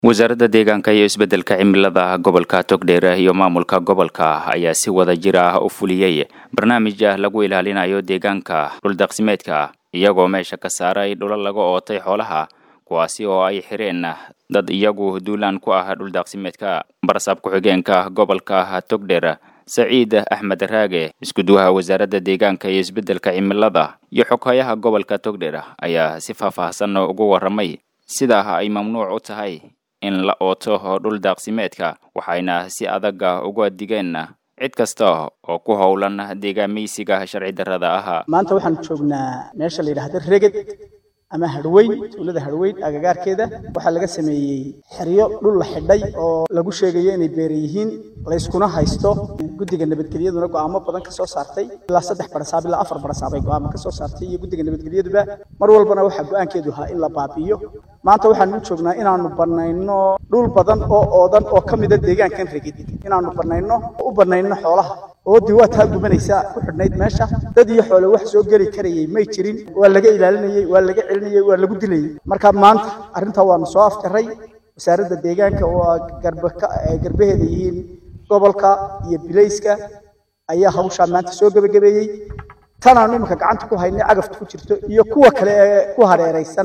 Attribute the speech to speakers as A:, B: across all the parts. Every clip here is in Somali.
A: wasaaradda deegaanka iyo isbeddelka cimilada gobolka togdheer iyo maamulka gobolka ayaa si wada jir ah u fuliyey barnaamij ah lagu ilaalinayo deegaanka dhuldaqsimeedka iyagoo meesha ka saaray dhula laga ootay xoolaha kuwaasi oo ay xireen dad iyagu duulaan ku ah dhuldaqsimeedka barsaab ku-xigeenka gobolka togdheer saciid axmed raage iskuduwaha wasaaradda deegaanka iyo isbeddelka cimilada iyo xoghayaha gobolka togdheer ayaa si faahfaahsan ugu warramay sidaa ay mamnuuc u tahay in la ooto dhul daaqsimeedka waxayna si adaga uga digeen cid kasta oo ku howlan deegaameysiga sharci darrada ah
B: maanta waxaan joognaa meesha la yidhaahdo reged ama harweyn tuulada harweyn agagaarkeeda waxaa laga sameeyey xeryo dhul la xidhay oo lagu sheegayo inay beera yihiin layskuna haysto guddiga nabadgelyaduna go'aamo badan ka soo saartay ilaa saddex barasaab ilaa afar barasaab ay go'aamo ka soo saartay iyo guddiga nabadgelyaduba mar walbana waxaa go'aankeedu ahaa in la baabi'iyo maanta waxaanu u joognaa inaanu bannayno dhul badan oo oodan oo ka mida deegaankan reged inaanu bannayno oo u bannayno xoolaha oodii waa taa gubanaysa ku xidhnayd meesha dad iyo xoole wax soo geli karayay may jirin waa laga ilaalinayey waa laga celinayey waa lagu dilayey marka maanta arrintaa waanu soo afjaray wasaaradda deegaanka oo garbaheeda yihiin gobolka iyo bilayska ayaa hawshaa maanta soo gebagabeeyey tanaanu iminka gacanta ku haynay cagafta ku jirto iyo kuwa kale ee ku hareeraysan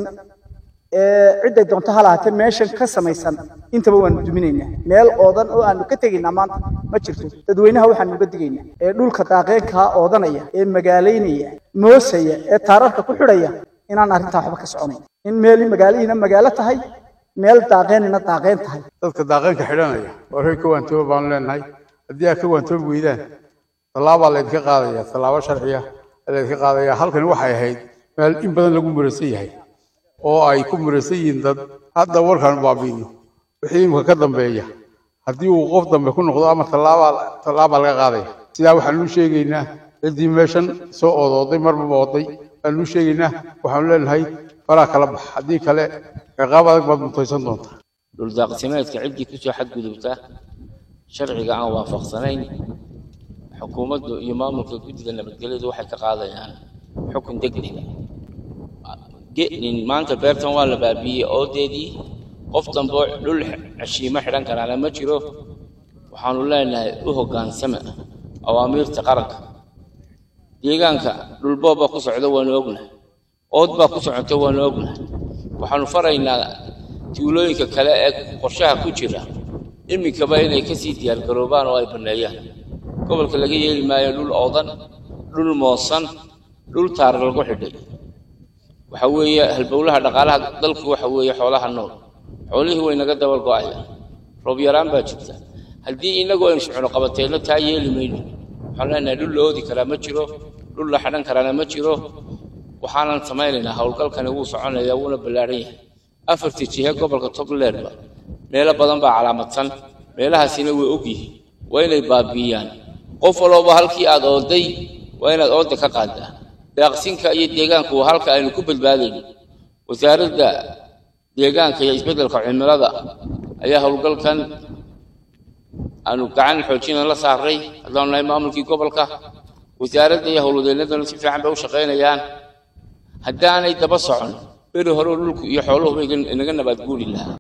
B: cidday doonto ha lahaatee meeshan ka samaysan intaba waanu duminaynaa meel oodan oo aanu ka tegaynaa maanta ma jirto dadweynaha waxaanu uga digaynaa ee dhulka daaqeenkaa oodanaya ee magaalaynaya moosaya ee taararka ku xidhaya inaan arrintaa waxba ka soconayn in meeli magaalihiina magaalo tahay meel daaqeenina daaqeen tahay
C: dadka daaqeenka xidhanaya waa reer ka waantooba baanu leenahay haddii aad ka waantoobi weydaan tallaabaa laydinka qaadaya tallaabo sharciya laydinka qaadaya halkani waxay ahayd meel in badan lagu murasan yahay oo ay ku murasan yihiin dad hadda warkaan baabiino wixii imika ka dambeeya haddii uu qof dambe ku noqdo ama tallaabaa tallaabaa laga qaadaya sidaa waxaanu u sheegaynaa ciddii meeshan soo oodooday marba ooday waanu u sheegaynaa waxaanu leenahay faraa kala bax haddii kale ciqaab adag baad mutaysan doontaa
D: dhuldaaqsimeedka ciddii kusoo xadgudubta sharciga aan waafaqsanayn xukuumaddu iyo maamulka guddiga nabadgelyadu waxay ka qaadayaan xukun degdega maanta beertan waa la baabiiyey oodeedii qof dambe dhul cashiimo xidhan karaana ma jiro waxaanu leenahay u hoggaansama awaamiirta qaranka deegaanka dhulboob baa ku socda waanu ognahay ood baa ku socota waanu ognahay waxaanu faraynaa tuulooyinka kale ee qorshaha ku jira iminkaba inay kasii diyaargaroobaan oo ay banneeyaan gobolka laga yeeli maayo dhul oodan dhul moosan dhul taar lagu xidhay waxa weeye halbowlaha dhaqaalaha dalku waxa weeye xoolaha nool xoolihii way naga dabal go'ayaan roob yaraan baa jirta haddii inagoo aynu socno qabateenno taa yeeli mayno waxaan leenahay dhul la oodi karaa ma jiro dhul la xidhan karaana ma jiro waxaanan samaynaynaa howlgalkani wuu soconaya wuuna ballaadhan yahay afartii jihe gobolka togleerba meelo badan baa calaamadsan meelahaasina way og yihiin waa inay baabi'iyaan qof walooba halkii aad ooday waa inaad ooda ka qaadaa daaqsinka iyo deegaanku waa halka aynu ku badbaadayno wasaaradda deegaanka iyo isbeddelka cimilada ayaa howlgalkan aanu gacan xoojina la saaray haddaanu nahay maamulkii gobolka wasaaradda iyo howlwadeennadana si fiican bay u shaqaynayaan haddaanay daba socon beri hore dhulku iyo xooluhu bay inaga nabaad guuri lahaa